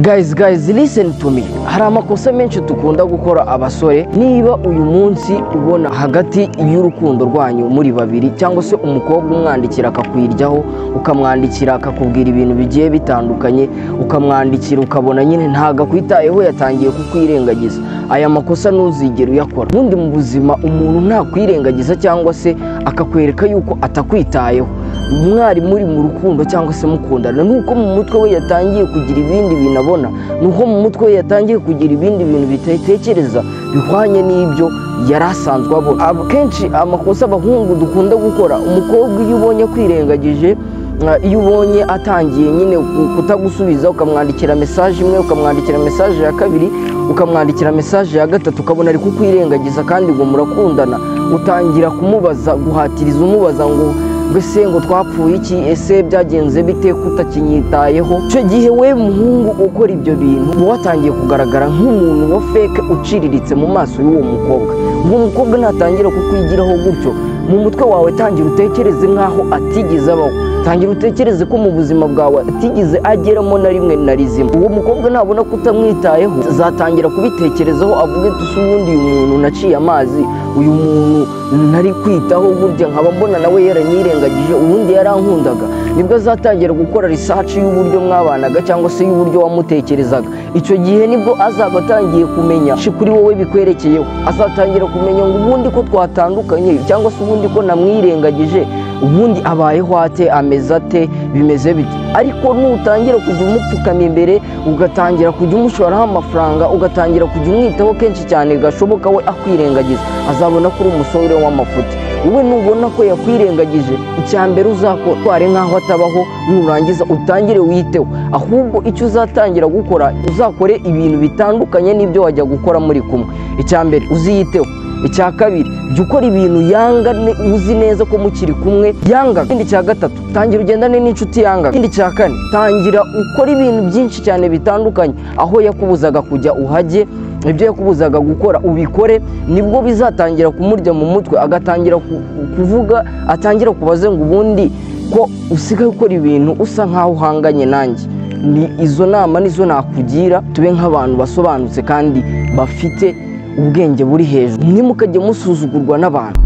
Guys guys listen to me hari amakosa menshi dukunda gukora abasore niba uyu munsi ubona hagati y'urukundo rwanyu muri babiri cyangwa se umukobwa umwandikira akakwiryaho ukamwandikira akakubwira ibintu bigiye bitandukanye ukamwandikira ukabona nyine ntabwo akwitayeho yatangiye kukwirengagiza aya makosa ntuzigere uyakora ubundi mu buzima umuntu ntakwirengagiza cyangwa se akakwereka yuko atakwitayeho mwari muri mu rukundo cyangwa se mukundana nuko mu mutwe we yatangiye kugira ibindi bintu abona nuko mu mutwe we yatangiye kugira ibindi bintu bitekereza bihwanye n'ibyo yari asanzwe abona akenshi amakosa abahungu dukunda gukora umukobwa iyo ubonye akwirengagije iyo ubonye atangiye nyine kutagusubiza ukamwandikira mesaje imwe ukamwandikira mesaje ya kabiri ukamwandikira mesaje ya gatatu ukabona ari kukwirengagiza kandi ngo murakundana utangira kumubaza guhatiriza umubaza ngo mbese ngo twapfuye iki ese byagenze bite kutakinyitayeho icyo gihe we muhungu ukora ibyo bintu uba watangiye kugaragara nk'umuntu wa feke uciriritse mu maso y'uwo mukobwa uwo mukobwa natangira kukwigiraho gutyo mu mutwe wawe tangira utekereze nk'aho atigeze abaho tangira utekereze ko mu buzima bwawe atigeze ageramo na rimwe na rizima uwo mukobwa nabona ko utamwitayeho zatangira kubitekerezaho avuga ati usa ubundi uyu muntu naciye amazi uyu muntu nari kwitaho burya nkaba mbona nawe yaranyirengagije ubundi yarankundaga nibwo azatangira gukora risaci y'uburyo mwabanaga cyangwa se y'uburyo wamutekerezaga icyo gihe nibwo azaba atangiye kumenya kuri wowe bikwerekeyeho azatangira kumenya ngo ubundi ko twatandukanye cyangwa se ubundi ko namwirengagije ubundi abayeho ate ameze ate bimeze bite ariko nutangira kujya umupfukama imbere ugatangira kujya umushoraraho amafaranga ugatangira kujya umwitaho kenshi cyane gashoboka we akwirengagiza azabona ko uri umusore w'amafuti wowe nubona ko yakwirengagije icya mbere uzakotware nk'aho atabaho nurangiza utangire witeho ahubwo icyo uzatangira gukora uzakore ibintu bitandukanye n'ibyo wajya gukora muri kumwe icya mbere uziyiteho icya kabiri jya ukora ibintu yanga uzi neza ko mukiri kumwe yanga ikindi cya gatatu tangira ugendane n'inshuti yanga ikindi cya kane tangira ukora ibintu byinshi cyane bitandukanye aho yakubuzaga kujya uhajye ibyo yakubuzaga gukora ubikore nibwo bizatangira kumurya mu mutwe agatangira kuvuga atangira kubaze ngo ubundi ko usigaye ukora ibintu usa nk'aho uhanganye nanjye ni izo nama nizo nakugira tube nk'abantu basobanutse kandi bafite ubwenge buri hejuru ntimukajye musuzugurwa n'abantu